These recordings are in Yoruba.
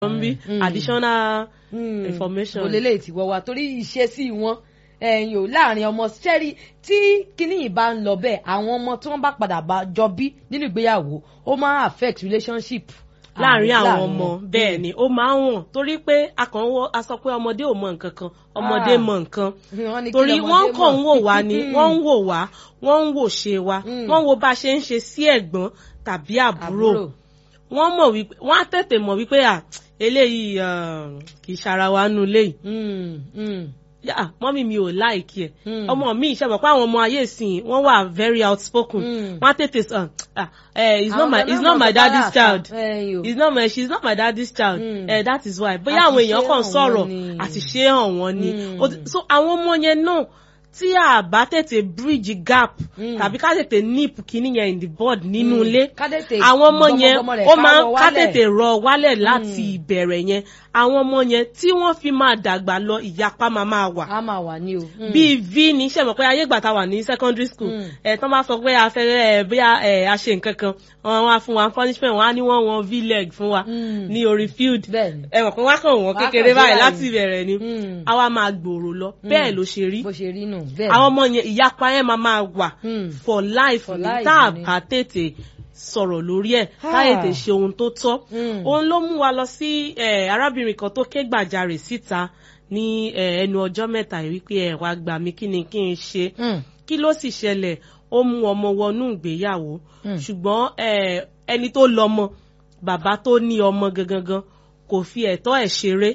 ń bí Mm. additional Mm. information. mo lélẹ̀ tí wọ́n wá torí ìṣesí wọn ẹ̀yìn ò láàrin ọmọ sẹ́rí tí kinní yìí bá ń lọ bẹ́ẹ̀ àwọn ọmọ tí wọ́n bá padà bá jọ bí nínú ìgbéyàwó ó máa affect relationship láàrin àwọn láàrin ọmọ wọn. bẹ́ẹ̀ ni ó máa ń wọ̀n torí pé a kàn ń wọ a sọ pé ọmọdé ò mọ nǹkan kan ọmọdé Ah. mọ nǹkan Wọ́n ní kí torí lọmọdé wọ́n kàn ń mọ̀. wò wá ni wọ́n ń wò wá wọ́n ń wò ṣe wa Mm. wọ́n wo bá a ṣe ń ṣe sí ẹ̀gbọ́n tàbí àbúrò wọ́n mọ̀ wípé wọ́n á tètè mọ̀ wípé à eléyìí um, kì í ṣara wa nù léyìí Mm, mm, yà mọ́mí mi ò láìkí ẹ̀ Mm. ọmọ mi ìṣe mọ̀ pé àwọn ọmọ ayé ìsìn wọ́n wà very outspoken Mm. wọ́n á tètè sọ ah eh, it's not Àwọn my ọmọ it's náà not mọ̀ my sọ daddy's bára child àṣà. Ẹ̀yin o. it's not my she's not my daddy's child Mm. eh, that is why bóyá Àṣìṣe àwọn èèyàn kàn hàn sọ̀rọ̀ wọ́n ni. àṣìṣe hàn wọ́n ni Mm. Ó ti- so àwọn ọmọ yẹn náà tí a bá tètè bridge gap Mm. tàbí ká tètè nip kíní yẹn in the board nínú Mm. ilé Ká tètè àwọn ọmọ yẹn gbọmọgbọmọ rẹ̀ ó ká máa rọ ká wálẹ̀. tètè rọ wálẹ̀ láti ìbẹ̀rẹ̀ yẹn àwọn ọmọ yẹn tí wọ́n fi máa dàgbà lọ ìyapa máa máa wà a máa wà ní o. Mm. bíi v ní ṣe mọ̀ pé ayé ìgbà tá a wà ní secondary school Mm. ẹ̀ tán bá sọ pé a fẹ́ ẹ̀ bóyá ẹ̀ a ṣe nǹkan kan wọn á fún wa punishment wọn á ní wọ́n wọn v leg fún wa Mm. ní orí field Bẹ́ẹ̀ni. ẹ mọ̀ pé wọ́n á kàn wọ́n Wọ́n á kékeré kàn sí báyìí báyìí. láti ìbẹ̀rẹ̀ ni Mm. àwa máa gbòòrò lọ bẹ́ẹ̀ ló ṣe rí bó ṣe rí nù. bẹ́ẹ̀ àwọn ọmọ yẹn ìyapa yẹn máa máa wà Mm. for life For ní life tá a ni. bá tètè sọ̀rọ̀ lórí ẹ̀ Ah. tá a tètè ṣe ohun tó tọ́ Mm. òun ló mú wa lọ sí eh, arábìnrin kan tó ké gbàjarè síta ní eh, ẹnu ọjọ́ mẹ́ta yìí wípé ẹ̀ wá gbà mí kí ni kí n ṣe Mm. kí ló sì ṣẹlẹ̀ ó mú ọmọ wọnú ìgbéyàwó Mm. ṣùgbọ́n eh, ẹni tó lọ́mọ bàbá tó ní ọmọ gangan kò fi ẹ̀tọ́ ẹ̀ ṣeré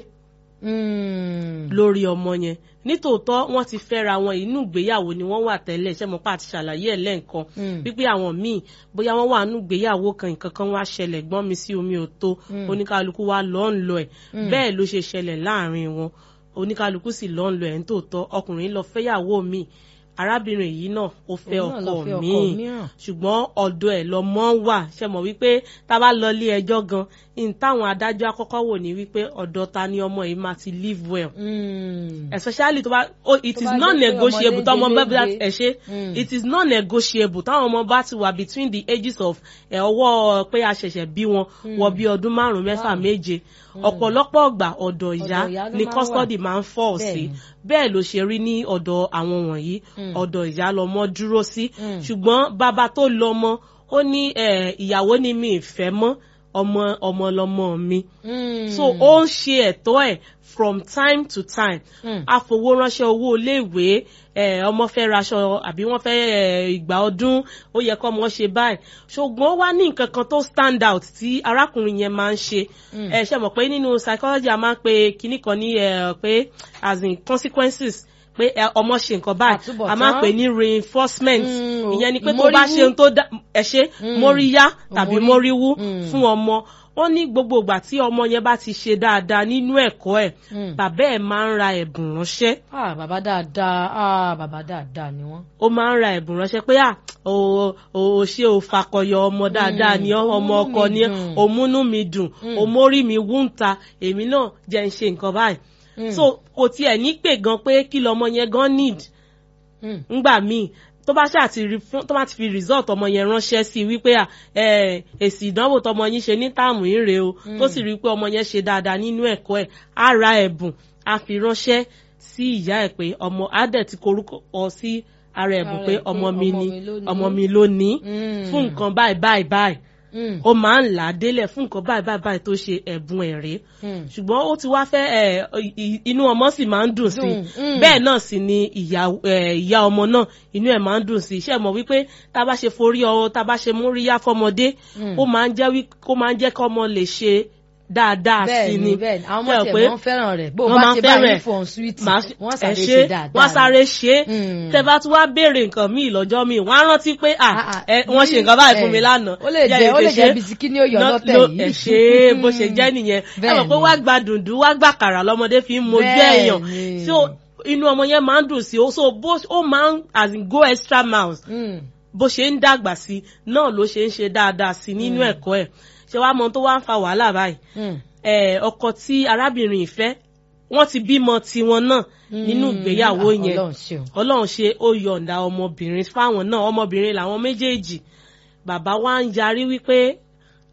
Mm. lórí ọmọ yẹn nítòótọ́ wọ́n ti fẹ́ra wọn inú ìgbéyàwó ni wọ́n wà tẹ́lẹ̀ ṣé mo pa àti ṣàlàyé ẹ̀ lẹ́ǹkan Mm. wípé àwọn míì bóyá wọ́n wà nínú ìgbéyàwó kan nǹkan kan wá ṣẹlẹ̀ gbọ́n mi sí omi ò tó Mm. oníkálukú wá lọ́ ń lọ ẹ̀ Mm. bẹ́ẹ̀ ló ṣe ṣẹlẹ̀ láàrin wọn oníkálukú sì lọ́ ń lọ ẹ̀ nítòótọ́ ọkùnrin lọ fẹ́yàwó míì arábìnrin yìí náà ó fẹ́ Òun náà lọ ọkọ fẹ́ ọkọ míì mìíràn. ṣùgbọ́n ọ̀dọ̀ ẹ̀ lọ́mọ wà ṣe mọ̀ wípé tá a bá lọ ilé ẹjọ́ gan in táwọn adájọ́ àkọ́kọ́ wò ní wípé ọ̀dọ̀ ta ni ọmọ yìí máa ti live well Mm. especially tó bá oh, it Tó is bá non jẹ́ pé negotiable ọmọdé táwọn ọmọ bá délédé. ẹ ṣe Mm. it is non negotiable táwọn ọmọ bá ti wà between the ages of ẹ ọwọ́ pé a ṣẹ̀ṣẹ̀ bí wọn wọ bí ọdún márùn mẹ́fà Wow. méje ọ̀pọ̀lọpọ̀ ọgbà ọ̀dọ̀ ìyá Ọ̀dọ̀ ìyá ló ni máa ń custody máa ń fọ́ sí Bẹ́ẹ̀ni. bẹ́ẹ̀ ló ṣe rí ní ọ̀dọ̀ àwọn wọ̀nyí Mm. ọ̀dọ̀ ìyá lọmọ dúró sí Mm. ṣùgbọ́n bàbá tó lọ́mọ ó ní eh, ìyàwó ni mi ì fẹ́ mọ́ ọmọ ọmọ lọmọ mi Mm. so ó ń ṣe ẹ̀tọ́ ẹ̀ from time to time Mm. àfowó ránṣẹ́ owó iléèwé ẹ̀, ọmọ fẹ́ raṣọ àbí wọ́n fẹ́ ẹ̀, ìgbà ọdún ó yẹ kọ́ ọmọ ṣe báyìí ṣùgbọ́n ó wá ní nǹkan kan tó stand out tí arákùnrin yẹn máa ń ṣe Mm. ẹ ṣe mọ̀ pé nínú psychology a máa ń pe kinní kan ní ẹ̀, pé as in consequences pé ẹ, ọmọ ṣe nǹkan báyìí Àtúbọ̀tán. a máa ń pè ní reinforcement Mm, ìyẹn ni pé tó bá móríwú. ṣe ohun tó dá ẹ ṣe Mm. móríyá tàbí Mórí. móríwú Mm. fún ọmọ wọ́n ní gbogbo ìgbà tí ọmọ yẹn bá ti ṣe dáadáa nínú ẹ̀kọ́ ẹ̀ Mm. bàbá ẹ̀ máa ń ra ẹ̀bùn ránṣẹ́ ah bàbá dáadáa ah bàbá dáadáa ni wọ́n. ó máa ń ra ẹ̀bùn ránṣẹ́ pé à o o ṣe o fakọyọ ọmọ dáadáa ni ọ́ ọmọ òmúnú ọkọ mi ni ọ́ dùn. òmúnú mi dùn Mm. òmórí mi wúńta èmi náà jẹ́ ń ṣe nǹkan báyìí Mm. so kò tiẹ̀ ní pè gan pé kí lọmọ yẹn gan need Mm. ngbà míì tó bá ṣáà ti rí fún tó bá ti fi result ọmọ yẹn ránṣẹ́ sí i wípé à ẹ èsì ìdánwò tọmọ yín ṣe ní táàmù yín rèé o tó sì rí i pé ọmọ yẹn ṣe dáadáa nínú ẹ̀kọ́ ẹ̀ á ra ẹ̀bùn á fi ránṣẹ́ sí ìyá ẹ̀ pé ọmọ á dẹ̀ ti korúkọ ọ sí ara ẹ̀bùn Ara pé ẹ̀ pé ọmọ mi ọmọ ni mi ló ní. ọmọ mi ló ní Mm. fún nǹkan báyìí báyìí báyìí Mm. ó máa ń là á délẹ̀ fún nǹkan báyìí báyìí báyìí tó ṣe ẹ̀bùn ẹ̀ rèé Mm. ṣùgbọ́n ó ti wá fẹ́ ẹ i- inú ọmọ sì máa ń dùn sí i Dùn, mm. bẹ́ẹ̀ náà sì ni ìyá ẹ, ìyá ọmọ náà inú ẹ̀ máa ń dùn sí i ṣe mọ̀ wípé tá a bá ṣe forí ọ tá a bá ṣe móríyá fọmọdé Mm. ó máa ń jẹ́ wí ó máa ń jẹ́ kí ọmọ lè ṣe dáadáa sí bẹ́ẹ̀ i ni ni bẹ́ẹ̀ ni àwọn Ṣé ọmọ o tiẹ̀ pé wọ́n fẹ́ràn rẹ̀ bó o wọ́n bá máa ṣe fẹ́ràn báyìí ẹ̀. fún sweet Màá ṣe- wọ́n ẹ sáré ṣe ṣe dáadáa. wọ́n á sáré ṣe é Mm. tẹ bá tún wá béèrè nǹkan míì lọ́jọ́ míì wọ́n á rántí pé à Ah, ah, ẹ, wọ́n ṣe nǹkan báyìí fún mi ẹ, lánàá ó lè Jẹ́ jẹ́ ó lè tètè jẹ́ ṣe. bisikí ní òyò Ná- lọ́tẹ̀ ló- yìí. ẹ ṣe é bó ṣe jẹ́ nìyẹn ẹ Bẹ́ẹ̀ mọ̀ pé ni. wá gba dùndú wá gbà kàrà lọ́mọdé fi ń mojú Bẹ́ẹ̀ èèyàn ni. so inú ọmọ yẹn máa ń dùn sí i so bó ó máa ń as in go extra miles Mm. bó ṣe ń dàgbà sí i náà ló ṣe ń ṣe dáadáa sí i nínú ẹ̀kọ́ ẹ̀ ṣé wàá mọ tó wá ń fa wàhálà báyìí Mm. ẹ, ọkọ tí arábìnrin ìfẹ́ wọ́n ti bímọ tiwọn náà nínú ìgbéyàwó Mm. yẹn Ọlọ́run ṣeun. ọlọ́run ṣe ó yọ̀ǹda ọmọbìnrin fáwọn náà ọmọbìnrin làwọn méjèèjì bàbá wa ń yarí wípé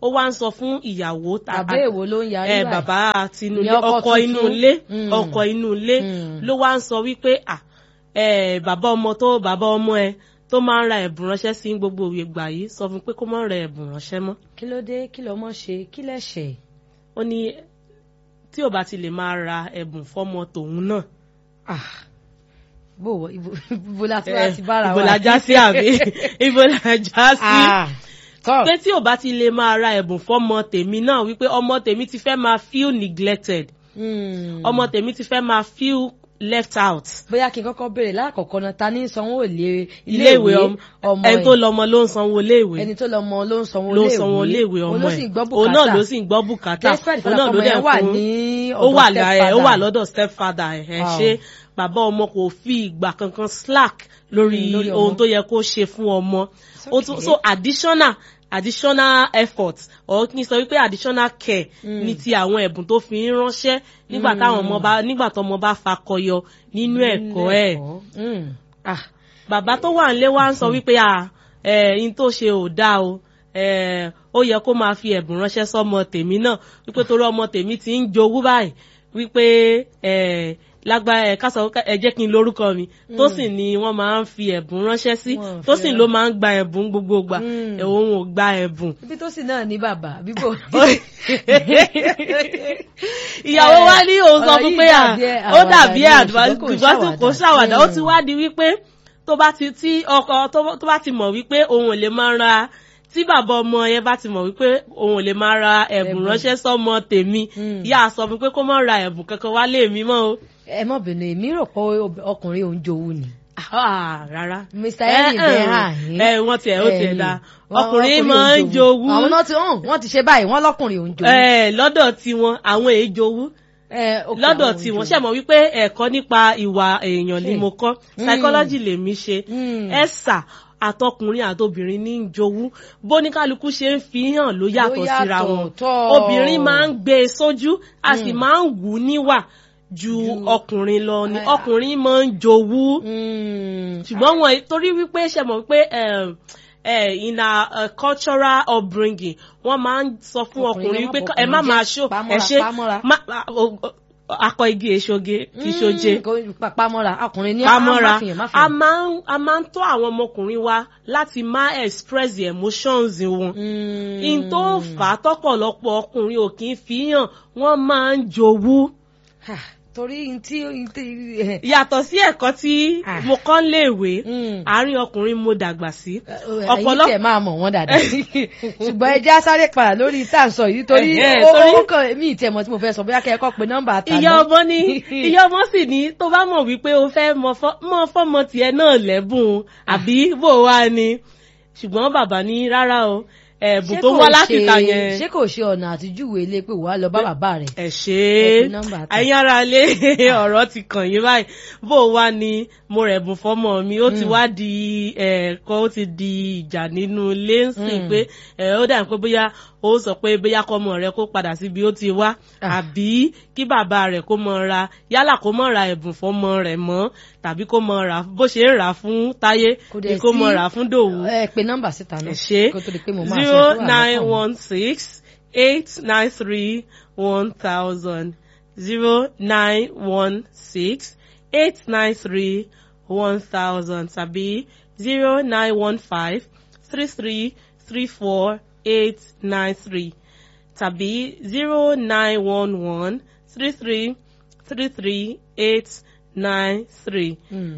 ó wá ń sọ fún ìyàwó ta- àbẹ́ èwo ló ń yarí ẹ báyìí? bàbá tinú ilé Ìyẹn ọkọ ọkọ inú tuntun. ilé Mm. ọkọ inú ilé Mm. ló wá ń sọ wípé à ẹ bàbá ọmọ tó bàbá ọmọ ẹ tó máa ń ra ẹ̀bùn ránṣẹ́ sí gbogbo ìgbà yìí sọ fún pé kó má ra ẹ̀bùn ránṣẹ́ mọ́ kí ló dé kí lọmọ ṣe kí lẹ̀ṣẹ̀ ó ní tí ò bá ti lè máa ra ẹ̀bùn fọ́mọ tòun náà ah bó wọ ibo ibo la ti wá ti bára ibo wa la já sí àbí ibo la já sí ah tọ́ pé tí ò bá ti lè máa ra ẹ̀bùn fọ́mọ tèmi náà wípé ọmọ tèmi ti fẹ́ máa feel neglected Mm. ọmọ tèmi ti fẹ́ máa feel left out bóyá kí n kọ́kọ́ béèrè lákọ̀ọ́kọ́ náà ta ní sanwó ilé iléèwé ọmọ ọmọ ẹni tó ẹ̀ lọmọ ló ń sanwó iléèwé ẹni tó lọmọ ló ń sanwó ló ń sanwó iléèwé ọmọ òun ló ẹ̀ sì ń gbọ́ òun náà bùkátà ló sì ń gbọ́ bùkátà despite òun náà ló fọlọ́pọ̀ dẹ̀ yẹn wà fún ní ó wà ọ̀dọ̀ lára ẹ̀ ó wà stepfather. lọ́dọ̀ stepfather ẹ̀ ẹ̀ Wow. ṣe bàbá ọmọ kò fi ìgbà kankan slack lórí Mm, lórí ọmọ. ohun tó yẹ kó ṣe fún ọmọ Ó tún- okay. so additional additional effort or kí n sọ wípé additional care Mm. ní ti àwọn ẹ̀bùn tó fi ń ránṣẹ́ nígbà táwọn ọmọ bá nígbà tọmọ bá fakọyọ nínú ẹ̀kọ́ ẹ̀ Mm. ah bàbá tó wà nílé wa ń sọ wípé à ẹ in tó ṣe ò dáa o ẹ ó yẹ kó máa fi ẹ̀bùn ránṣẹ́ sọ́mọ tèmi náà wípé torí ọmọ tèmi ti ń jowú báyìí wípé ẹ lágbá ẹ kásọ ẹ jẹ́ kí n lórúkọ mi tó sì ni wọ́n máa ń fi ẹ̀bùn ránṣẹ́ sí Wọ́n tó fi sì ló máa ń gba ẹ̀bùn gbogbo gbà Mm. ẹ̀ òun ò gba ẹ̀bùn ibi tó sì náà ní bàbá bíbò ìyàwó wa ní òun sọ ọ̀rọ̀ fún yìí pé à dàbí ẹ̀ ó àwàdà dàbí ni, ẹ̀ ṣùgbọ́n kò ń àdùbá tí kò ṣàwàdà. ṣàwàdà ó ti wá di wípé tó bá ti tí ọkọ tó tó bá ti mọ̀ wípé òun ò lè máa ra tí bàbá ọmọ yẹn bá ti mọ̀ wípé òun ò lè máa ra ẹ̀bùn Ẹ̀bùn. ránṣẹ́ sọ́mọ tèmi Mm. yá a sọ fún pé kó má ra ẹ̀bùn kankan wálé mi mọ́ o ẹ mọ̀ bínú èmi rò pé ọkùnrin òun jowú ni Ah, rárá Mr. Henry bẹ́ẹ̀ hàn yín. ẹ wọ́n tiẹ̀ ó tiẹ̀ Ẹ̀yìn. da Wọ́n- ọkùnrin máa ń jowú àwọn náà ti hàn wọ́n ti ṣe báyìí wọ́n lọ́kùnrin òun jowú. ẹ lọ́dọ̀ tiwọn àwọn èyí jowú Ẹ, ok, lọ́dọ̀ àwọn tí òun wọ́n jowú. ṣẹ̀mọ̀ wípé ẹ̀kọ́ nípa ìwà èèyàn ni Ṣé. mo kọ́ Mm. psychology lèmi ṣe Mm. ẹ̀sà àtọkùnrin àtobìnrin ní í jowú bóníkálukú ṣe ń fi hàn ló yàtọ̀ yàtọ̀, síra wọn tọ́. obìnrin máa ń gbé e sójú a sì máa ń wù ú níwà ju ọkùnrin lọ ni Ah. ọkùnrin máa ń jowú Mm. ṣùgbọ́n wọn torí wípé ṣẹ̀mọ̀ wípé um, eh, in a uh, cultural upbringing wọ́n máa ń sọ fún Ọkùnrin ọkùnrin ló wípé má ẹ má bọkùnrin máa jẹ́. ṣó ẹ Pamọ́ra, ṣe pamọ́ra. má- má- o- o- akọ igi èṣoge kì í ṣoje Mm, kò- pa- pamọ́ra ọkùnrin ní pamọ́ra má fìyàn má a fìyàn. máa ń a máa ń tọ́ àwọn ọmọkùnrin wa láti má express the emotions wọn Mm. in tó fà á tọ́pọ̀lọpọ̀ ọkùnrin ò kì í fi hàn wọ́n máa ń jowú Ha, torí n tí n tí- yàtọ̀ sí ẹ̀kọ́ tí Ah. mo kọ́ ń léèwé Mm. àárín ọkùnrin mo dàgbà sí ẹ̀yin ọ̀pọ̀lọpọ̀ tẹ̀ máa mọ̀ wọ́n dáadáa ṣùgbọ́n ẹ já sáré padà lórí tá à ń sọ yìí torí Ẹ̀hẹ́, ó torí- ó kàn mí ìtẹ̀ mọ̀ tí mo fẹ́ sọ bóyá kẹ́ ẹ kọ́ pé nọ́mbà àtàná. ìyá ọmọ ní ìyá ọmọ sì ní tó bá mọ̀ wípé o fẹ́ mọ fọ́- mọ fọ́mọ tiẹ̀ náà lẹ́bùn àbí bò wá ni ṣùgbọ́n bàbá ní rárá o ẹ̀bùn Ṣé tó kò wá láti ṣe- ta yẹn ṣé kò ṣe ọ̀nà àtijúwe ilé pé wàá lọ bá bàbá rẹ̀. ẹ ṣe Ẹ é fi nọ́mbà tẹ̀. ẹ̀yin ara lé ọ̀rọ̀ ti kàn yín báyìí bó wá ni mo rẹ̀bùn fọ́mọ mi ó ti wá di ẹ̀ẹ̀kan ó ti di ìjà nínú ilé ń sìn Mm. pé ẹ̀ ó dà pé bóyá ó sọ pé bóyá kọ́mọ rẹ̀ kó padà síbi ó ti wá Ah. àbí kí bàbá rẹ̀ kó mọ ra yálà kó mọ ra ẹ̀bùn fọ́mọ rẹ̀ mọ́ tàbí kó mọ ra bó ṣe ń rà fún táyé Kò ni dẹ̀ kó mọ sí- rà fún dòwú ẹ pe nọ́mbà síta náà ẹ ṣe kó tó di pé mo máa sọ zero tó wà nine lọ́kàn mi. one six eight nine three one thousand zero nine one six eight nine three one thousand tàbí zero nine one five three three three four eight nine three tàbí zero nine one one three three three three eight nine three Mm.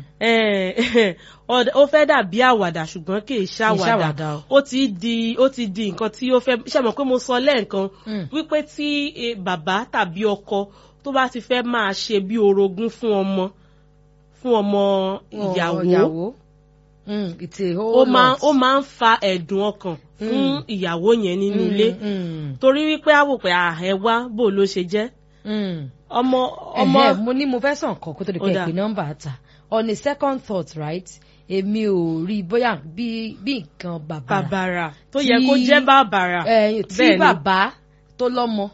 eh, ọ̀d- ó fẹ́ dàbí àwàdà ṣùgbọ́n kì í ṣàwàdà ṣàwàdà o. ó ti di ó ti di nǹkan tí ó fẹ́ ṣe mọ̀ pé mo sọ lẹ́ẹ̀kan Mm. wípé tí eh, bàbá tàbí ọkọ tó bá ti fẹ́ máa ṣe bí orogún fún ọmọ fún ọmọ ìyàwó ìyàwó Mm, it's a ó whole máa lot. ó máa ń fa ẹ̀dùn ọkàn fún ìyàwó yẹn nínú Mm, ilé mm, torí wípé á wò pé à ẹ wá bò ló ṣe jẹ́ mm. ọmọ ọmọ Ẹ̀hẹ́, mo ní mo fẹ́ sàn kan kó tó di Ó pé dáa. ìpè nọ́mbà ta on a second thought right èmi ò rí bóyá bí bí nǹkan bàbàrà bàbàrà tó Tí- yẹ kó jẹ́ bàbàrà Eh, tí Bẹ́ẹ̀ ni. bàbá tó lọ́mọ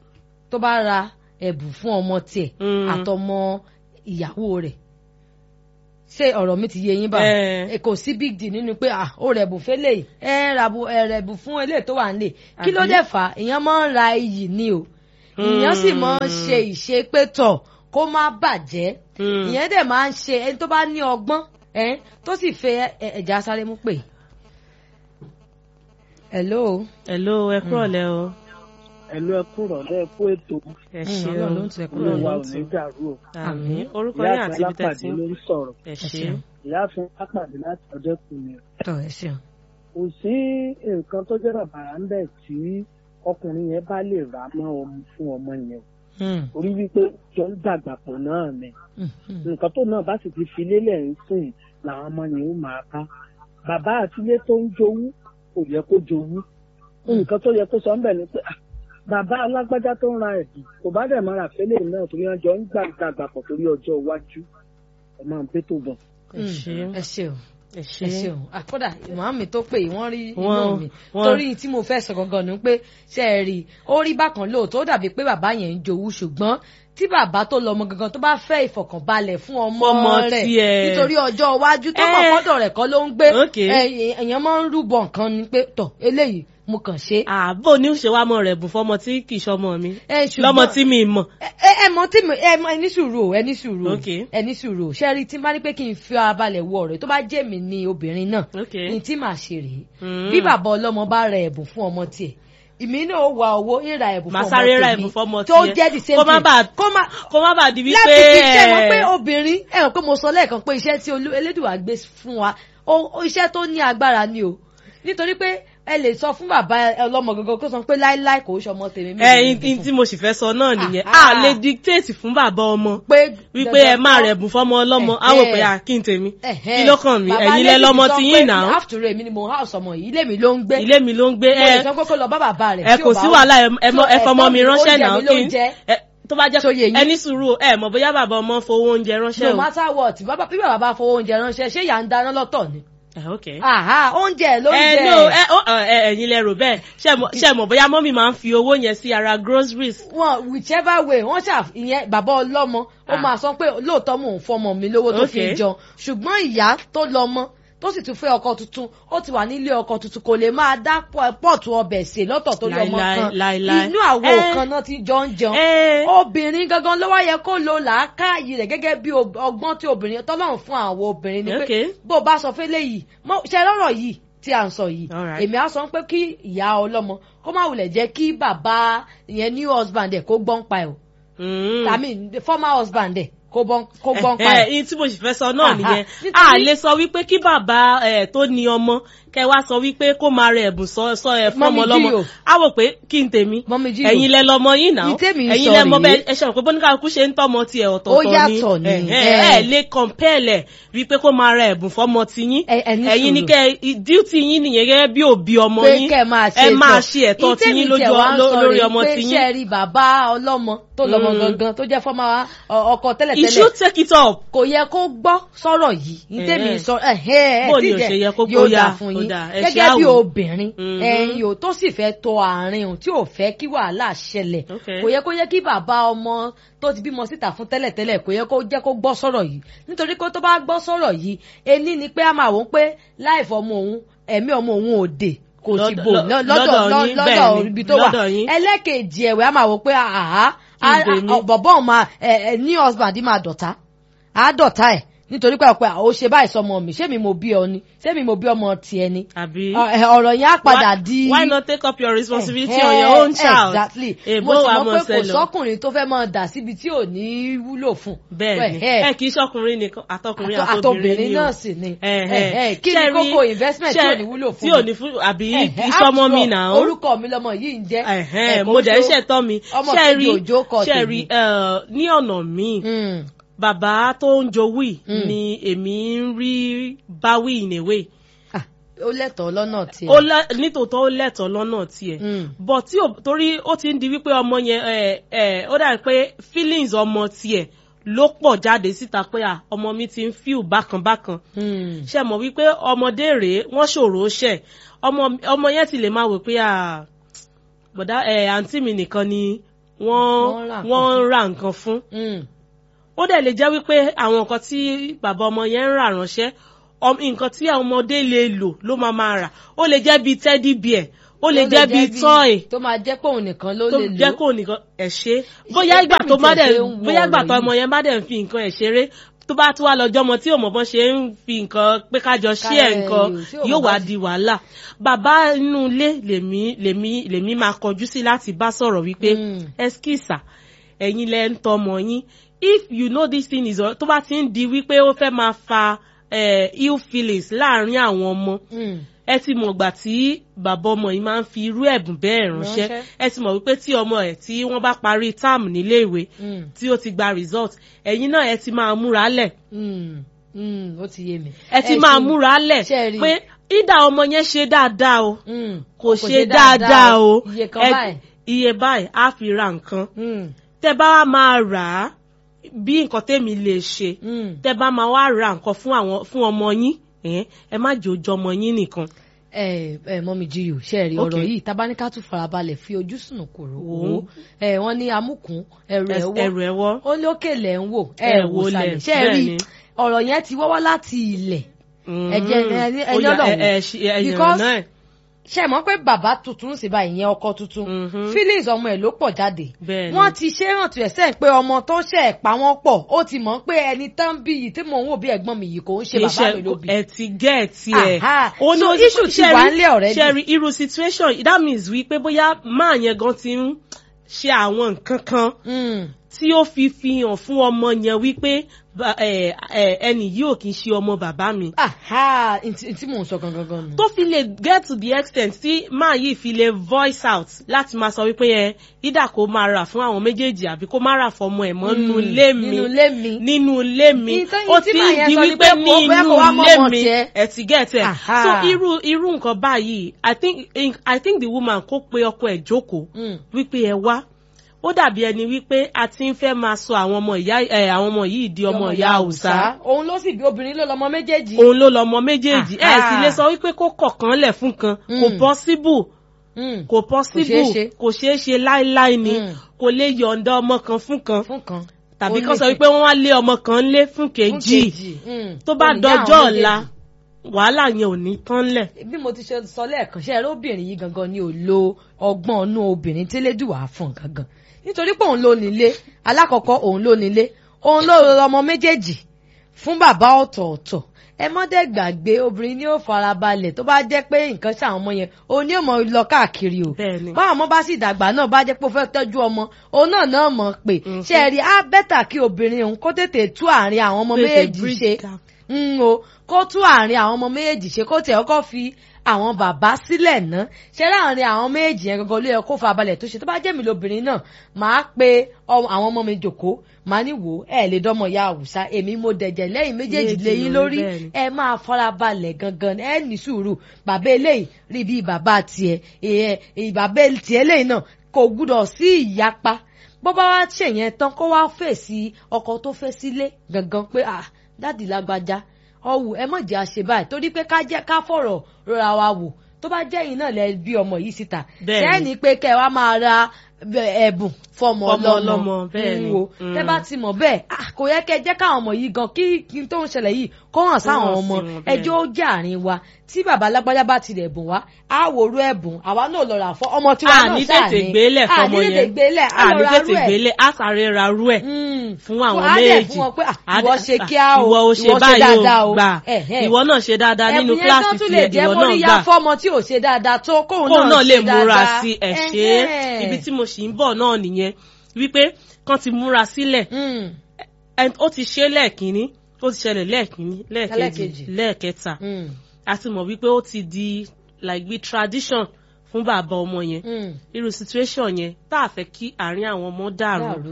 tó bá ra ẹ̀bùn fún ọmọ tiẹ̀ Mm. àtọmọ ìyàwó rẹ̀ ṣé ọ̀rọ̀ mi ti yé yín bá Eh. ẹ kò sí big deal nínú pé ah ó rẹ̀bù fẹ́lẹ̀ ẹ ràbù ẹ rẹ̀bù fún eléyìí tó wà nílé kí ló Àbí? dẹ̀ fà á èèyàn máa ń ra iyì ni o ìyẹn sì máa ń ṣe ìṣe pé tọ̀ kó má bàjẹ́ Hmm. ìyẹn dẹ̀ máa ń ṣe ẹni tó bá ní ọgbọ́n ẹ tó sì fẹ́ ẹ- ẹ̀já sáré mú pè. hello. hello ẹ kúrọ̀lẹ́ o ẹ̀lú ẹkú rọ̀lẹ́ ẹkú ètò ẹ Mm, ṣe Ọlọ́run o ló ń tu ẹkú Ọlọ́run olùwà ló ò ń ní tu. dàrú o àmín orúkọ ìyá yín àfin àti ibi tẹ́ ti lápàdé ń ló ń sọ̀rọ̀ ẹ ẹ ṣe ṣeun ìyá àfin lápàdé láti ọjọ́ kùnrin tọ ẹ ṣeun. kò sí nǹkan tó jẹ́ bàbàrà ń bẹ̀ tí ọkùnrin yẹn bá lè rà mọ́ ọmọ fún ọmọ yẹn Mm, orí wípé jọ ń dàgbà pọ̀ náà ni mm, mm. nǹkan tó náà bá sì ti fi lélẹ̀ ń sìn làwọn ọmọ yẹn ó máa ká bàbá àtilé tó ń jowú kò yẹ kó jowú nǹkan tó yẹ kó sọ ń bẹ̀ ni pé "Ah, bàbá alágbájá tó ń ra ẹ̀bùn kò bá dẹ̀ máa rà fẹ́lẹ̀ náà torí wọn jọ ń gbà dàgbà pọ̀ torí ọjọ́ iwájú ẹ̀ máa ń pé tó bọ̀. ẹ ṣe Mm, ẹ ṣeun ẹ ṣe ẹ ṣeun àkọ́dà ìmọ̀ọ́mì tó pè yìí wọ́n rí inú Wọ́n- mi wọ́n- torí tí mo fẹ́ sọ gangan ni pé ṣe é rí i ó rí bákan lóòótọ́ ó dàbí pé bàbá yẹn ń jowú ṣùgbọ́n tí bàbá tó lọ ọmọ gangan tó bá fẹ́ ìfọ̀kànbalẹ̀ fún ọmọ Ọmọ rẹ̀ tiẹ̀. nítorí ọjọ́ iwájú tó mọ̀ Eh. fọ́dọ̀ rẹ̀ kọ́ ló ń gbé Okay. ẹ- èèyàn máa ń rúbọ nǹkan ni pé tọ̀ eléyìí mo kàn ṣe. ààbò ní ṣe wá mọ rẹ bùn fọmọ tí kì í ṣọmọ mi ẹ ṣùgbọ́n- lọmọ tí mi mọ ẹ ẹ mọ tí mo ẹ mọ ẹ ní sùúrù o ẹ ní sùúrù o Okay. ẹ ní sùúrù o ṣe rí tí n bá ní pé kí n fi ara balẹ̀ wọ ọ̀rẹ́ tó bá jẹ́ mi ní obìnrin náà Okay. ní tí màá ṣe rèé Mm. bí bàbá ọlọ́mọ bá ra ẹ̀bùn fún ọmọ tiẹ̀ ìmí náà ó wa owó ìra ẹ̀bùn fún màá ọmọ sáré ra tèmi ẹ̀bùn fọmọ tó tiẹ̀. jẹ́ the same kó má thing bàa kó má kó má bàa di wípé láti fi ṣe wọn pé ẹ, obìnrin ẹ hàn pé mo sọ lẹ́ẹ̀kan pé iṣẹ́ tí Olú- Elédùà gbé fún wa ó- ó iṣẹ́ tó ní agbára ni o nítorí pé ẹ lè sọ fún bàbá ọlọ́mọ gangan kó sọ pé láíláí kò ṣọmọ tèmi mi ẹ lè in- in fún. tí mo sì fẹ́ sọ náà nìyẹn Ah, a ah. lè dictate fún bàbá ọmọ pé wípé ẹ má rẹ̀ bùn fọmọ ọlọ́mọ á wò pé Ẹ̀hẹ́. à kí n tèmi Ẹ̀hẹ́. kí ló kàn mí Bàbá ẹ̀yin lẹ Lẹ́sìn lọ́mọ sọ tí pé yín náà after all èmi ni mo house ọmọ yìí ilé mi ló ń gbé ilé mi ló ń gbé mo lè ẹ sọ pé kó lọ bá bàbá rẹ̀ ẹ tí kò ò bá sí wá. wàhálà ẹ ẹ mọ- So, ẹ fọmọ ẹ̀tọ́ mi mi, ránṣẹ́ oúnjẹ náà mi ló kí ń jẹ. ẹ tó bá jẹ́ So, yé yín. ẹ ní sùúrù ẹ mọ̀ bóyá bàbá ọmọ fowó oúnjẹ ránṣẹ́ no o matter what bàbá bí bàbá bá fowó oúnjẹ ránṣẹ́ ṣé ìyá ń dáná lọ́tọ̀ ni. ẹ ok. Àhá oúnjẹ ló ń ẹ jẹ. no ẹ ó, ẹ ẹ, ẹ̀yin lẹ rò bẹ́ẹ̀ ṣe mọ̀- ṣe mọ̀ bóyá mọ́mì máa ń fi owó yẹn sí ara groceries. wọn whichever way wọn ṣà ìyẹn bàbá ọlọ́mọ ó Ah. máa sọ pé lóòótọ́ mò ń fọmọ mi lówó tó fi Okay. jọ ṣùgbọ́n ìyá tó lọ́mọ tó sì tún fẹ́ ọkọ tuntun ó ti wà nílé ọkọ tuntun kò lè máa dá pọ̀- pọ́ọ̀tù ọbẹ̀ sè lọ́tọ̀ tó lọ́mọ Láíláí, kan láíláí. inú àwo Eh. kan náà ti jọ ń jẹun ẹ obìnrin gangan ló wá yẹ kó lo làákàyè rẹ̀ gẹ́gẹ́ bí ob- ọgbọ́n tí obìnrin tọ́lọ́run fún àwọn obìnrin ni pé Okay. bó o bá sọ fẹ́lẹ́ yìí mọ- ṣe lọ́rọ̀ yìí tí à ń sọ yìí Alright. èmi á sọ pé kí ìyá ọlọ́mọ kó má wulẹ̀ jẹ́ kí bàbá ìyẹn new husband ẹ̀ kó gbọ́n pa ẹ̀ o mm. I mean the former husband ẹ̀ kó gbọ́n kó gbọ́n pa ẹ ẹ̀. ẹ tí mo sì fẹ́ sọ náà Aha. nìyẹn Nítorí- a lè sọ wípé kí bàbá ẹ tó ní ọmọ kẹ wá sọ wípé kó máa rẹ ẹ̀bùn sọ sọ ẹ fún Mọ́mì ọmọ lọ́mọ Jíò. á wò pé kí n tèmi Mọ́mì Jíò. ẹ̀yin lẹ lọ́mọ yín náà Ní tèmi ń ẹ̀yin sọ lẹ mọ rèé. bẹ́ẹ̀ ẹ ṣe pé bóníkàkú ṣe ń tọ́mọ tiẹ̀ Ó ọ̀tọ̀ọ̀tọ̀ ni yàtọ̀ ni, ẹ ẹ ẹ. ẹ lè compare wípé kó máa rẹ ẹ̀bùn fọ́mọ tiyín Ẹ- ẹ ní ẹ̀yin ni sùúrù. kẹ duty yín nìyẹn gẹ́gẹ́ bí òbí ọmọ pé yín kẹ́ ẹ máa ṣe ẹ máa ṣe ẹ̀tọ́ tiyín lójú ọ- lórí ọmọ pé tiyín ṣe rí bàbá ọlọ́mọ tó lọ́mọ Mm. gangan tó jẹ́ fọ́mà ọkọ you tẹ́lẹ̀tẹ́lẹ̀ should take it up kò yẹ kó gbọ́ sọ̀rọ̀ yìí ní tèmi Eh. sọ ẹ̀hẹ́ ẹ̀ Bó ni tí ò jẹ́ ṣe yẹ kó yóò gbóyà? dà fún Ó yín dà, ẹ gẹ́gẹ́ ṣáà bí wò. obìnrin Mhm. ẹ̀yin ò tó sì fẹ́ tọ àárín o tí ò fẹ́ kí wàhálà ṣẹlẹ̀ Okay. kò yẹ kó yẹ kí bàbá ọmọ tó ti bímọ síta fún tẹ́lẹ̀tẹ́lẹ̀ kò yẹ kó jẹ́ kó gbọ́ sọ̀rọ̀ yìí nítorí pé tó bá gbọ́ sọ̀rọ̀ yìí ení ni pé a máa wò ó pé láìfọ ọmọ òun ẹ̀mí ọmọ òun ò dè kò sì Lọ́dọ̀- bò lọ́- lọ́- lọ́dọ̀ lọ́dọ̀ yín, lọ́dọ̀ bẹ́ẹ̀ ni, ibi tó wà lọ́dọ̀ yín. ẹlẹ́kejì ẹ̀wẹ̀ a máa wò ó pé àhá Kí n tèmi? bọ̀bọ̀ òun máa ẹ̀ ẹ̀ ní husband máa dọ̀tá á dọ̀tá ẹ̀ nítorí pé ọ̀pẹ ó ṣe báyìí sọmọ mi ṣé mi mo bí ọ ni ṣé mi mo bí ọmọ tiẹ̀ ni àbí. Ọ- ẹ, ọ̀rọ̀ yẹn á padà Why- di. why not take up your responsibility Eh, on your own child. exactly èbó mo sì wa mọ̀ mọ̀ pé kò sẹ́lọ̀. sọ́kùnrin tó fẹ́ máa dà síbi tí ò ní wúlò fún. bẹ́ẹ̀ni Eh, ẹ kì í ṣọkùnrin nìkan àtọkùnrin àtọ- àtobìnrin àtobìnrin ni o náà sì ni. Eh, Eh, eh. eh, kí ni Ṣé rí- kókó investment tí ṣé- ò ní wúlò fún tí ò mi? ní fún àbí Eh, kì í eh, ṣọmọ after mi all, náà. orúkọ mi lọmọ yìí ń jẹ́. Ẹ̀hẹ́n, Eh, kò mo dẹ̀ ń tó- ṣẹ̀tọ́ mi ọmọ ṣe kejì rí òjò kọ ṣe tèmi. rí eh, ní ọ̀nà míì Mm. bàbá tó ń jowú yìí Mm. ni èmi ń rí báwí in a way Ah, ó lẹ́tọ̀ọ́ lọ́nà tiẹ̀. ó lẹ nítòótọ́ ó lẹ́tọ̀ọ́ lọ́nà tiẹ̀ Mm. but tí ò torí ó ti ń di wípé ọmọ yẹn ẹ ẹ ó dà pé feelings ọmọ tiẹ̀ ló pọ̀ jáde síta pé à ọmọ mi ti ń feel bákan bákan Mm. ṣe mọ̀ wípé ọmọdé rèé wọ́n ṣòro ṣẹ̀ ọmọ ọmọ yẹn ti lè máa wò pé à bọ̀dá ẹ̀ àǹtí mi nìkan ni Wọ́n wọ́n ra nǹkan wọ́n ń ra nǹkan fún Mm. ó dẹ̀ lè jẹ́ wípé àwọn nǹkan tí bàbá ọmọ yẹn ń rà ránṣẹ́ ọm- nǹkan tí àwọn ọmọdé lè lò ló máa máa rà ó lè jẹ́ bíi teddy bear ó lè jẹ́ bíi toy tó máa jẹ́ pé òun nìkan ló tó lè jẹ́ lò kó nìkan ẹ̀ ṣe bóyá ìgbà bẹ́ẹ̀ mi tó má tiẹ̀ dẹ̀ ṣe ń wo bóyá ìgbà ọ̀rọ̀ tó yìí. ọmọ yẹn bá dẹ̀ ń fi nǹkan ẹ̀ ṣeré tó bá tún wá lọ́jọ́ ọmọ tí òmò bọ́n ṣe ń fi nǹkan pé kájọ ṣí ẹ̀ Ká- nǹkan tí ò mọ̀ yóò bá wá ṣe- di wàhálà bàbá inú ilé lèmi lèmi lèmi máa kọjú sí láti bá sọ̀rọ̀ wípé Mm. ẹskísà ẹ̀yin lẹ ń tọmọ yín if you know this thing is tó bá ti ń di wípé ó fẹ́ máa fa eh, ill feelings láàrin àwọn ọmọ Mm. ẹ ti mọ̀ gbà tí bàbá ọmọ yìí máa ń fi irú ẹ̀bùn bẹ́ẹ̀ ránṣẹ́ Ránṣẹ́. ẹ ti mọ̀ wípé tí ọmọ ẹ̀ tí wọ́n bá parí táàmù níléèwé Mm. tí ó ti gba result ẹ̀yin náà ẹ ti máa múra lẹ̀ Mm. Mm. ó ti yé mi. ẹ ti máa ṣe- múra lẹ̀ ṣe rí. pé ìdá ọmọ yẹn ṣe dáadáa o Mm. kò ṣe dáadáa o iye kan Ẹ- báyìí. iye báyìí á fi ra nǹkan Mm. tẹ bá wá máa rà á bí nǹkan tèmi lè ṣe Mm. tẹ bá máa wá ra nǹkan fún àwọn fún ọmọ yín ẹ ẹ má jò jọ ọmọ yín nìkan ẹ ẹ mọ́mí jíyò ṣe rí ọ̀rọ̀ Okay. yìí tabaníká tún farabalẹ̀ fi ojú sùn kòrò Wò wò ó. ó ẹ wọ́n ní amúkùn ẹrù ẹ̀ wọ́ ẹrù ẹwọ ó ní òkè lẹ̀ ń wò ẹ Ẹ wò wò sàlẹ̀ lẹ̀, ṣe rí bẹ́ẹ̀ ni. ọ̀rọ̀ yẹn ti wọ́wọ́ láti ilẹ̀ ẹ̀jẹ̀ ẹni ẹni Ó yá, ọ̀dọ̀ ẹ- ẹ wò ṣe- ẹ yànnà because náà. ṣe mọ̀ pé bàbá tuntun sì bá ìyẹn ọkọ tuntun Mhm. feelings ọmọ ẹ̀ ló pọ̀ jáde Bẹ́ẹ̀ ni. wọ́n ti ṣe rántí ẹ̀sẹ̀ pé ọmọ tó ṣe ẹ̀ pa wọ́n pọ̀ ó ti mọ̀ pé ẹni tán bí yìí tí mò ń wò bí ẹ̀gbọ́n mi yìí kò ń ṣe bàbá mi ló bí. ẹ ti gẹ̀ẹ́tì ẹ̀. Aha. Ó ní So ó ti- issue ti ṣẹ́rí- wà ńlẹ̀ already. ṣẹ́rí irú situation that means wípé bóyá máa yẹn gan ti ń ṣe àwọn nǹkan kan Mm. tí ó fi fi hàn fún ọmọ yẹn wípé ba- ẹ- ẹ- ẹni yìí ò kì í ṣe ọmọ bàbá mi. aha ntí ntí mò ń sọ gangan gan nù. tó fi lè get to the extent tí máa yìí fi lè voice out láti máa sọ wípé ẹ ìdá kó máa rà fún àwọn méjèèjì àbí kó má rà fọmọ ẹ̀ mọ́ nínú ilé mi nínú ilé mi. nínú ilé mi Ìtàn ó yìí tí ti màá ń yẹn di sọ ni wípé pé ní kó bóyá inú kó wá mọ́ ilé ọmọ mi tiẹ̀. ẹ ti get ẹ Aha. so irú irú nǹkan báyìí i think i think the woman kó pe ọkọ ẹ̀ jókòó Mm. wípé ẹ wá ó dàbí ẹni wípé a ti ń fẹ́ máa sọ àwọn ọmọ ìyá ẹ àwọn ọmọ yìí di ọmọ ìyá haúsá òun ló sì bí obìnrin ló lọmọ méjèèjì. òun ló lọmọ méjèèjì ẹ Aha. sì lè sọ wípé kó kọ̀kan lẹ̀ fún kan kò Mm. possible Mm. kò possible ṣeé ṣe. kò ṣeé ṣe láéláé ni Mm. kò lè yọ̀ǹda ọmọ kan fún kan fún kan. tàbí Ó kán ní sọ fún- wípé wọ́n wá lé ọmọ kan lé fún fún kejì Mm. tó bá Ó ní ìyá dọjọ́ àwọn ọ̀la méjèèjì. wàhálà yẹn ò ní tán lẹ̀. bí mo ti ṣe sọ lẹ́ẹ̀kan ṣe ẹ̀rọ obìnrin yìí gangan ni ò lo ọgbọ́n inú obìnrin tẹ́lẹ̀dùwà fún gangan nítorí pé òun ló nílé alákọ̀ọ́kọ́ òun ló nílé òun ló rọ ọmọ méjèèjì fún bàbá ọ̀tọ̀ọ̀tọ̀ ẹ mọ́dẹ̀ gbàgbé obìnrin ni ó farabalẹ̀ tó bá jẹ́ pé nǹkan ṣe àwọn ọmọ yẹn òun ni ó mọ lọ káàkiri o Bẹ́ẹ̀ni. báwọn ọmọ bá sì dàgbà náà bá jẹ́ pé ó fẹ́ tọ́jú ọmọ òun náà náà mọ̀ pé ṣe é rí á bẹ́tà kí obìnrin òun kó tètè tú àárín àwọn ọmọ Tètè méjèèjì bridge ṣe gap. ń o kó tú àárín àwọn ọmọ méjèèjì ṣe kó tẹ̀ ọkọ́ fi àwọn bàbá sílẹ̀ ná ṣe láàrin àwọn méjèèjì yẹn gangan ló yẹ kó fa balẹ̀ tó ṣe tó bá jẹ́ mi lóbìnrin náà máa pe ọ- àwọn ọmọ mi jòkó máa ní wò ó ẹ lè dọ́mọ ya àwùsá èmi mo dẹ̀jẹ̀ lẹ́yìn méjèèjì Méjì lẹ́yìn lórí, lórí bẹ́ẹ̀ ni. ẹ máa fara balẹ̀ gangan ẹ ní sùúrù bàbá eléyìí rí bí bàbá tiẹ̀ ẹ ẹ, bàbá tiẹ̀ eléyìí náà kò gbúdọ̀ sí ìyapa bó bá wá ṣèyẹn tán kó wá fèsì ọkọ tó fẹ́ sílé gangan pé ah dáàdì lágbájá ọwù ẹ mọ̀ jẹ́ àṣẹ báyìí torí pé ká jẹ́ ká fọ̀rọ̀ rọra wa wò tó bá jẹ́ yìí náà lẹ bí ọmọ yìí síta Bẹ́ẹ̀ni. sẹ́ni pé kẹ́ ẹ wá máa ra bẹ- ẹ̀bùn fọmọ Fọmọ ọlọ́mọ ọlọ́mọ, bẹ́ẹ̀ni. ń wo Mm. tẹ́ bá ti mọ̀ bẹ́ẹ̀ ah, kò yẹ kẹ́ ẹ jẹ́ káwọn ọmọ yìí gan kí kí n tó ń ṣẹlẹ̀ yìí kó hàn sáwọn hàn sí ọmọ wọn, bẹ́ẹ̀ni. ẹjọ́ ó jẹ́ àárín wa tí bàbá alágbájá bá tilẹ̀ bùn wá á wòrú ẹ̀bùn àwa náà lọ rà fọ́ ọmọ tiwa a náà ní sáà tètè gbélé fọmọ a ní tètè yẹn gbélé á a lọ ní ra tètè rú ẹ̀ gbélé a sáré ra rú ẹ̀ Mm. fún àwọn á dẹ̀ méjèèjì fún wọn pé ah, Á ìwọ dẹ̀- ṣe kíá o ìwọ ò ṣe ìwọ ṣe báyìí dáadáa o o gbà Ẹ̀hẹ́. ìwọ náà ṣe dáadáa nínú ẹ̀bùn yẹn kíláàsì tó tún lè tiẹ̀ jẹ́ ìwọ náà móríyá gbà fọ́mọ tí ò ṣe dáadáa tó kóun kóun náà lè ṣe múra dáadáa. sí ẹ̀ ṣe é Ẹ̀hẹ́. ibi tí mo sì ń bọ̀ náà nìyẹn wípé kán ti múra sílẹ̀ Mm, ẹn- ó ti ṣe lẹ́ẹ̀kínní ó ti ṣẹlẹ̀ lẹ́ẹ̀kínní lẹ́ẹ̀kejì Lẹ́ẹ̀kejì. lẹ́ẹ̀kẹta mm, a ti mọ̀ wípé ó ti di like bí tradition fún bàbá ọmọ yẹn mm. irú situation yẹn tá a fẹ́ kí àárín àwọn ọmọ dàrú Dàrú.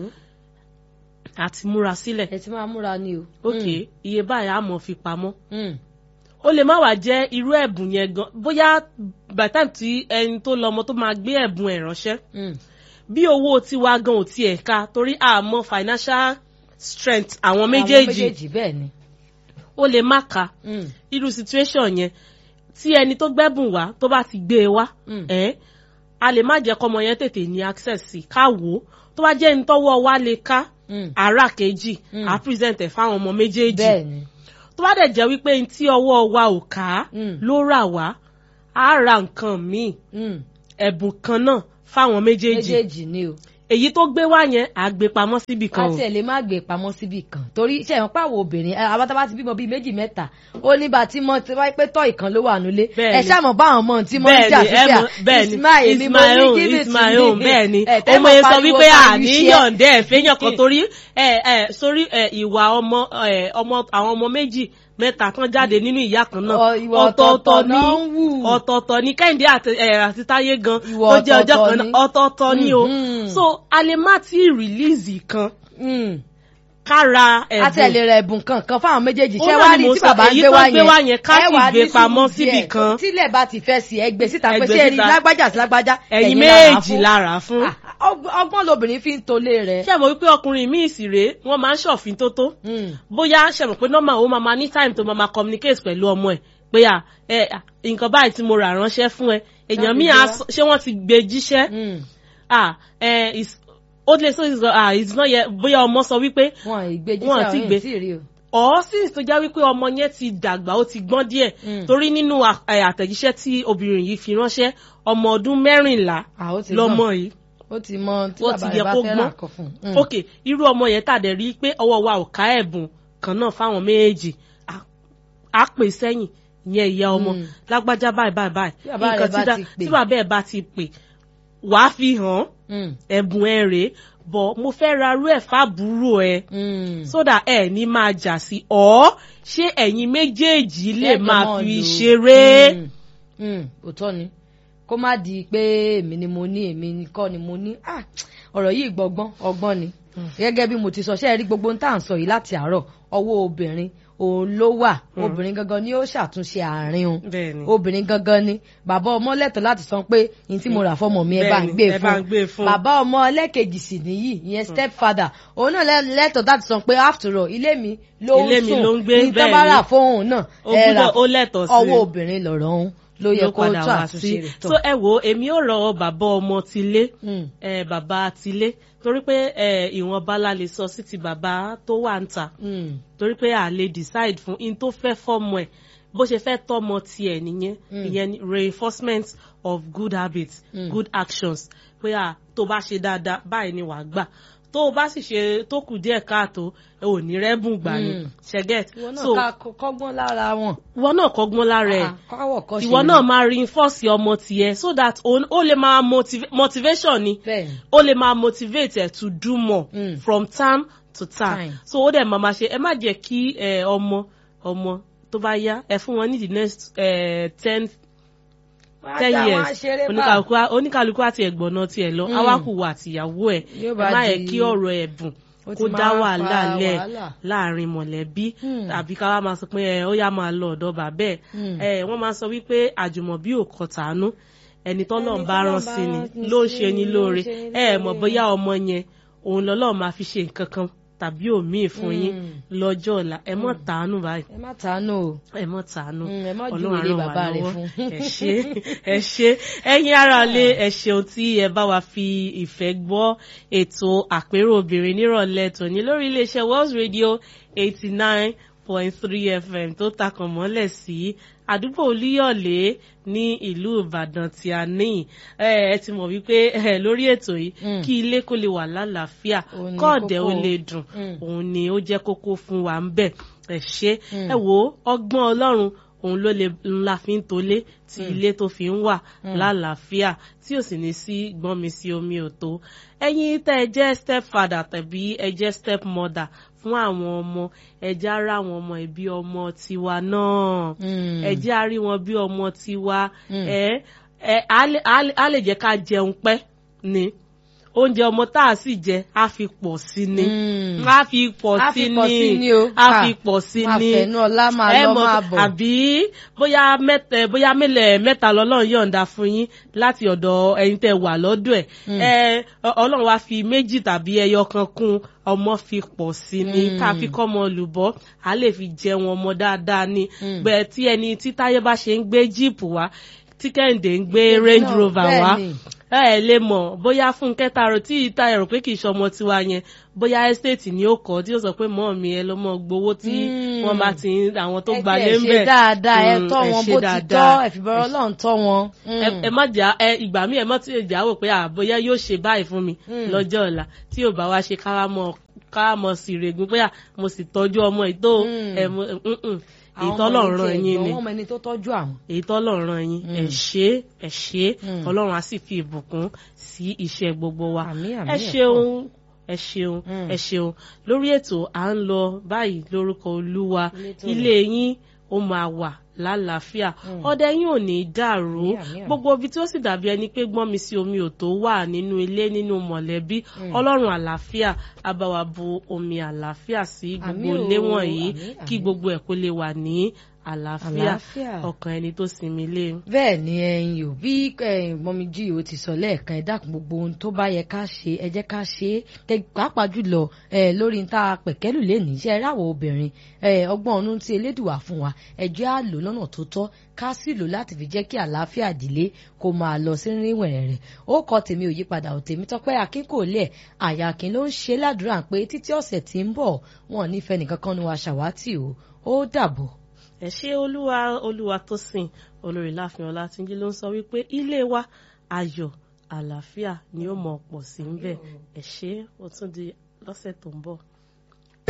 àti múra sílẹ̀ ẹ ti máa múra ni o. ok iye báyìí á mọ̀ fi pamọ́ Mm, ó lè má wàá jẹ́ irú ẹ̀bùn yẹn gan bóyá by the time tí ẹni tó lọ́mọ tó máa gbé ẹ̀bùn ẹ̀ ránṣẹ́ mm, bí owó tiwa gan ò tiẹ̀ ká torí àmọ́ financial strength àwọn àwọn méjèèjì méjèèjì bẹ́ẹ̀ ni. ó lè má ká Mm, irú situation yẹn tí ẹni tó gbẹ́bùn wá tó bá ti gbé e wá Mm. ẹ̀ a lè má jẹ́ kọ́mọ yẹn tètè ní access sí ká wò ó tó bá jẹ́ ẹni tọ́wọ́ wa lè ká Mm. ara kejì Mm. á present ẹ̀ fáwọn ọmọ méjèèjì bẹ́ẹ̀ ni tó bá dẹ̀ jẹ́ wípé n tí ọwọ́ wa ò ká Mm. ló rà wá á ra nǹkan míì Mm. ẹ̀bùn kan náà fáwọn méjèèjì méjèèjì ni o èyí tó gbé wá yẹn á gbé pamọ́ síbì kan o àti ẹ̀ lè má gbé pamọ́ síbì kan torí ṣe ẹ̀wọ̀n pàwọ̀ obìnrin ẹ, àwọn tábà ti bímọ bíi méjì mẹ́ta ó ní bá tí mọ tí wáyé pé tọ́ ìkan ló wà nílé Bẹ́ẹ̀ni. ẹ ṣàmọ̀ báwọn ọmọ tí mo ń jà sí ẹ pé mọ̀- bẹ́ẹ̀ni Ismail èmi it's mo my ní own give it it's to my me. own bẹ́ẹ̀ni Ẹ, tẹ́ ọmọ mọ̀ yẹn sọ pariwo wípé pariwo àní iṣẹ́. yọ̀ǹdẹ́ ẹ̀ fẹ́yàn kan torí ẹ ẹ sórí ẹ ìwà ọmọ ẹ ọmọ àwọn ọmọ méjì mẹ́ta tán jáde nínú ìyá kan náà Ọ, ìwà ọ̀tọ̀ọ̀tọ̀ ní náà ń wù. ọ̀tọ̀ọ̀tọ̀ ní kẹ́hìndé àti ẹ, àti táyé gan Ìwà tó jẹ́ ọjọ́ ọ̀tọ̀ọ̀tọ̀ kan náà ni. ọ̀tọ̀ọ̀tọ̀ ni o Mhm. so a lè má tí ì rìlíìsì kan Mm. kára àti ẹ̀ lè ẹ̀bùn ra ẹ̀bùn kankan fáwọn méjèèjì Ó ṣé náà wàá ni rí mo tí sọ, bàbá ń èyí gbé tó wá gbé wá yẹn yẹn ká ẹ sì wàá gbé ní pamọ́ sùúrù síbì díẹ̀. kan. tílẹ̀ bá ti fẹ́ sí ẹ gbé síta pé Ẹ gbé ṣé ẹ rí síta. lágbájá sí lágbájá ẹ̀yin lára méjì fún. lára fún. Ah, ọg- ọgbọ́n lobìnrin fi ń tolé rẹ̀. ṣé mo wípé ọkùnrin míì sì rèé wọ́n máa ń ṣọ̀fin tó tó Mm. bóyá ṣe mọ̀ pé normal ó máa ma ní time tó máa ma communicate pẹ̀lú ọmọ ẹ̀ pé à ẹ à, nǹkan báyìí tí mo rà ránṣẹ́ fún ẹ èèyàn Láti míì gbé á wá. sọ- ṣé wọ́n ti gbé jíṣẹ́ Mm. à ẹ is- ó lè sọ is ah it's not yet bóyá ọmọ sọ wípé wọn ìgbéjì Wọn tí àti àwọn gbé. èèyàn sì rí o. ọ̀ since tó jẹ́ wípé ọmọ yẹn ti dàgbà ó ti gbọ́n díẹ̀ Mm. torí nínú à- ẹ, àtẹ̀jíṣẹ́ tí obìnrin yìí fi ránṣẹ́ ọmọ ọdún mẹ́rìnlá Ah, ó ti lọmọ gbọ́n. yìí ó ti mọ tí ó bàbá ti rẹ̀ yẹ bá kó fẹ́ gbọ́n rà kọ fún un. ok irú ọmọ yẹn tàdé rí i pé ọwọ́ wa ò ká ẹ̀bùn kan náà fáwọn méjèèjì á- á pè sẹ́yìn ìyẹn ìyá ọmọ Mm. lágbájá báyìí báyìí báyìí Tí bàbá rẹ̀ nǹkan bá tí dá- ti pè. tí bàbá ẹ̀ bá ti pè wàá fi hàn Mm. ẹ̀bùn ẹ̀ rèé bọ̀ mo fẹ́ ra irú ẹ̀ fábùúrò ẹ̀ Mm. sódà ẹ̀ ní máa jà sí ọ̀ ṣé ẹ̀yin méjèèjì lè Kẹ́kọ̀ọ́ máa mọ́ fi lò ó. ṣeré. Mm. Mm. òótọ́ ni kó má di pé èmi ni mo ní èmi kọ́ ni mo ní Ah, ọ̀rọ̀ yìí gbọ́gbọ́n ọgbọ́n ni gẹ́gẹ́ bí mo ti sọ ṣe é rí gbogbo ohun tá à ń sọ yìí láti àárọ̀ ọwọ́ obìnrin òun ló wà obìnrin gangan ni ó ṣàtúnṣe àárín òun bẹ́ẹ̀ni obìnrin gangan ni bàbá ọmọ lẹ́tọ̀ọ́ láti sọ pé ní tí mo rà fọmọ mi ẹ bá ń Bẹ́ẹ̀ni, gbé ẹ bá ń gbé fún fún. bàbá ọmọ ẹlẹ́kejì sì nìyí ìyẹn stepfather òun náà lẹ́- lẹ́tọ̀ọ́ láti sọ pé after all ilé mi ló ń Ilé mi sùn ló ń gbé, ní tó bá bẹ́ẹ̀ni. rà fóun náà ó ẹ rà gbúdọ̀ ó lẹ́tọ̀ọ́ sí ọwọ́ obìnrin lọ̀rọ̀ òun ló yẹ ló kó padà tó wá àtúnṣe sí rẹ̀ so tọ̀. ẹ wo èmi ò rọ bàbá ọmọ tilé Mm. ẹ bàbá tilé torí pé ẹ ìwọ̀nba la lè sọ sí ti bàbá tó wà ń ta Mm. torí pé a lè decide fún in tó fẹ́ fọ́mọ ẹ̀ bó ṣe fẹ́ tọ́mọ tiẹ̀ nìyẹn Mm. ìyẹn ni reinforcement of good habits Mm. good actions pé à tó bá ṣe dáadáa báyìí ni wàá gbà tó o bá sì ṣe tó kù díẹ̀ káàtó ẹ ò ní rẹ́bùn gbà ni Mm. ṣẹ́gẹ́t ìwọ náà so ká kọ- kọ́gbọ́n lára wọn. ìwọ náà kọ́gbọ́n lára ẹ̀ Ah, káwọ̀ kọ́ ṣe ìwọ ni. náà máa reinforce ọmọ tiẹ̀ so that òun- ó lè máa motiva- motivation ni bẹ́ẹ̀ ó lè máa motivate ẹ to do more Mm. from time to time Time. so ó dẹ̀ máa ma ṣe ẹ má jẹ́ kí ẹ, ọmọ ọmọ tó bá yá ẹ fún wọn ní the next eh, ten Wá ten dá wọn years ṣeré bá. oníkàlùkù á- oníkàlùkù àti ẹ̀gbọ́n náà tiẹ̀ lọ Mm. awákùwà àtìyàwó ẹ̀ Yóò ẹ bá má yẹ di- kí ọ̀rọ̀ ẹ̀bùn Ó ti kó dá máa wàhálà fa lẹ̀ wàhálà. láàrin mọ̀lẹ́bí Mm. tàbí ká wá máa sọ pé ẹ ó yá máa lọ ọ̀dọ̀ bàbá ẹ̀ Mm. ẹ wọ́n máa sọ wípé àjùmọ̀bí ò kọ tàánú ẹni tọ́lọ́run bá tọ́lọ́run rán bá sí ni rán sí ló ń ni, ṣe ni ló ń lóore ṣe ni ẹ mọ̀ lóore. bóyá ọmọ yẹn òun lọ́lọ́run máa fi ṣe nǹkan kan tàbí òmíì fún yín Mm. lọ́jọ́ ọ̀la ẹ mọ̀ tàánú báyìí ẹ má tàánù o. ẹ mọ̀ tàánú Mm, ẹ má Ọlọ́run júwèé á ràn wá bàbá rẹ̀ lọ́wọ́. fún. ẹ ṣé ẹ ṣé ẹ̀yin ará lé ẹ ṣeun tí ẹ bá wa fi ìfẹ́ gbọ́ ètò àpérò obìnrin nírọ̀lẹ́ tòní lórí iléeṣẹ́ Wells Radio eighty nine point three FM tó takàn mọ́lẹ̀ sí àdúgbò Olúyọ̀lé ní ìlú Ìbàdàn tí a ní ẹ ẹ ti mọ̀ wípé ẹ lórí ètò yìí Mm. kí ilé kó lè wà lálàáfíà Òun ni kọ́ọ̀dẹ̀ ó kókó. lè dùn Mm. òun ni ó jẹ́ kókó fún wa ń bẹ̀ ẹ ṣé Mm. ẹ wo ọgbọ́n Ọlọ́run òun ló lè ńlá fi ń tolé tí ilé tó fi ń wà lálàáfíà tí ò sì ní sí gbọ́n mi sí omi ò tó ẹ̀yin tẹ́ ẹ jẹ́ step father tàbí ẹ jẹ́ step mother fún àwọn ọmọ ẹ jẹ́ á rí àwọn ọmọ ìbí ọmọ tiwa náà Mm. ẹ jẹ́ á rí wọn bí ọmọ tiwa Mm. ẹ ẹ á lè- á lè- á lè jẹ́ ká jẹun pẹ́ ni oúnjẹ ọmọ tá a sì jẹ á fi pọ̀ sí ni Mm. á fi pọ̀ Á sí fi pọ̀ sí ni ni o. á Ah. fi pọ̀ sí Máa ni fẹ̀nú ọlá máa ẹ lọ mọ̀ máa bọ̀. àbí bóyá mẹ́tẹ bóyá mélẹ̀ mẹ́ta lọ́lọ́run yọ̀ǹda fún yín láti ọ̀dọ̀ ẹ̀yin tẹ́ wà lọ́dọ̀ ẹ̀ ẹ ọ- ọlọ́run wá fi méjì tàbí ẹyọ kan kún ọmọ fi pọ̀ sí ni Mm. ká fi kọ́ ọmọ olùbọ́ á lè fi jẹun ọmọ dáadáa ni Mm. bẹ́ẹ̀ tí ẹni tí táyé bá ṣe ń gbé jíìpù wá tí kẹ́hìndé ń gbé range náà, rover bẹ́ẹ̀ wá ni. ẹ ẹ lè mọ̀ bóyá fúnkẹ́ taro tí ìta ẹ̀rọ pé kì í ṣọmọ tiwa yẹn bóyá estate ni ó kọ́ tí ó sọ pé mọ́ mi ẹ lọ mọ gbowó tí Mm. wọ́n bá ti ń àwọn tó ẹ gbalé ń tiẹ̀ bẹ̀ ṣe dáadáa ẹ Mm, tọ́ ẹ wọn ṣe bó ti dáadáa. tọ́ ẹ fìbọ̀rọ̀ ọlọ́run tọ́ wọn. ẹ ẹ má jà ẹ ìgbà míì ẹ má ti jà wò pé àbóyá yóò ṣe báyìí fún mi Mm. lọ́jọ́ ọ̀la tí ò bá wá ṣe káwá mọ káwá mọ sí règùn pé à mo sì tọ́jú ọmọ ètò Mm. ẹ mo mm, mm. èyí Àwọn tọ́lọ̀ ọmọ ràn tiẹ̀ yín gbọ́, ni wọ́n mọ ẹni tó tọ́jú àwọn. èyí tọ́lọ̀ ràn yín ẹ Mm. ṣé ẹ ṣé Mm. ọlọ́run á sì fi ìbùkún sí iṣẹ́ gbogbo wa Àmín, àmín, ẹ ẹ ṣeun ẹ ṣeun Mm. ẹ ṣeun lórí ètò à ń lọ báyìí lórúkọ olúwa Ilé tó ilé yín ó máa wà lálàáfíà Mm. ọdẹ yín ò ní í dàrú Àmín, àmín, àmín. gbogbo ibi tí ó sì dàbí ẹni pé gbọ́n mi sí omi ò tó wà nínú ilé nínú mọ̀lẹ́bí Mm. ọlọ́run àlàáfíà á bá wa bu omi àlàáfíà sí gbogbo Àmín o, ilé wọ̀nyí àmín, kí àmín. gbogbo ẹ̀ kó lè wà ní àlàáfíà Àlàáfíà. ọkàn ẹni tó sinmi lé bẹ́ẹ̀ ni ẹ̀yin ò bí mọ́mí jí o ti sọ lẹ́ẹ̀kan ẹ dákun gbogbo ohun tó bá yẹ ká ṣe ẹ jẹ́ ká ṣe é Kẹ- pàápàá jùlọ ẹ, lórí níta pẹ̀kẹ́lù lẹ́nu iṣẹ́ ráwọ̀ obìnrin ẹ, ọgbọ́n ọ̀nù tí elédùwà fún wa ẹ jẹ́ á lò lọ́nà tó tọ́ ká sì lò láti fi jẹ́ kí àlàáfíà ìdílé kó máa lọ sí rínwẹ̀rẹ̀ rẹ̀ ó kọ tèmi ò yípadà ò tèmi tọ́pẹ́ akínkòlẹ̀ àyàkín ló ń ṣe ládùúrà pé títí ọ̀sẹ̀ tí ń bọ̀ wọn ò nífẹ̀ẹ́ nìkan kan ní wa ṣàwátì o ó dàbọ̀. ẹ ṣé olúwa olúwa tó sìn olórí láàfin ọlátúnjí ló ń sọ wípé ilé wa ayọ̀ àlàáfíà ni ó mọ pọ̀ sí ń bẹ̀ ẹ ṣé ó tún di lọ́sẹ̀ tó ń bọ̀.